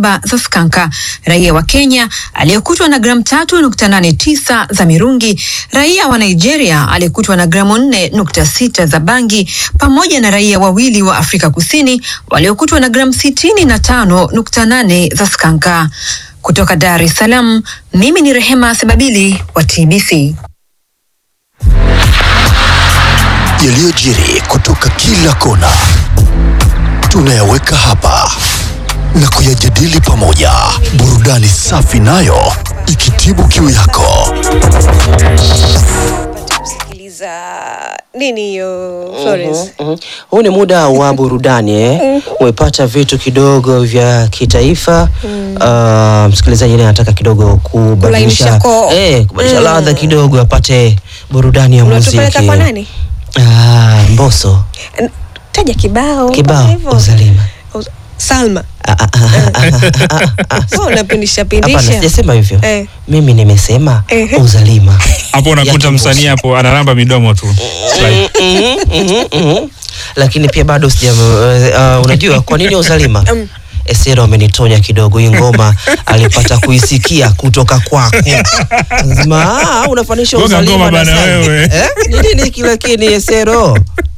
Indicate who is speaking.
Speaker 1: saba za skanka, raia wa Kenya aliyekutwa na gramu tatu nukta nane tisa za mirungi, raia wa Nigeria aliyekutwa na gramu nne nukta sita za bangi, pamoja na raia wawili wa Afrika Kusini waliokutwa na gramu sitini na tano nukta nane za skanka. Kutoka Dar es Salaam, mimi ni Rehema Sebabili wa TBC.
Speaker 2: Yaliyojiri kutoka kila kona tunayaweka hapa na kuyajadili pamoja, burudani safi nayo ikitibu kiu yako.
Speaker 3: kusikiliza nini hiyo Florence?
Speaker 4: Mhm. Huu ni muda wa burudani eh? Umepata vitu kidogo vya kitaifa Ah, msikilizaji naye anataka kidogo kubadilisha
Speaker 3: Kulainisha koo.
Speaker 4: eh, kubadilisha
Speaker 3: Mm.
Speaker 4: ladha kidogo apate burudani ya muziki.
Speaker 3: Unatupeleka kwa nani?
Speaker 4: Ah, Mbosso
Speaker 3: N- Taja kibao
Speaker 4: kibao
Speaker 3: kama hivyo.
Speaker 4: uzalima.
Speaker 3: Uz- Salma.
Speaker 4: Ah, ah, ah, ah, ah, ah, ah.
Speaker 3: Wewe unapindisha
Speaker 4: Hapana,
Speaker 3: pindisha.
Speaker 4: sijasema hivyo.
Speaker 3: Eh.
Speaker 4: Mimi nimesema
Speaker 3: Ehe.
Speaker 4: uzalima.
Speaker 5: hapo unakuta
Speaker 4: Ya
Speaker 5: msanii hapo analamba midomo tu Like,
Speaker 4: Mhm, mhm, mhm. lakini pia bado sija uh, unajua kwa nini uzalima Esero amenitonya kidogo hii ngoma alipata kuisikia kutoka kwako. Lazima ah, unafanisha
Speaker 5: Gonga
Speaker 4: uzalima
Speaker 5: ngoma
Speaker 4: na
Speaker 5: bana
Speaker 4: Salma.
Speaker 5: wewe.
Speaker 4: Eh? Ni nini kile kini Esero?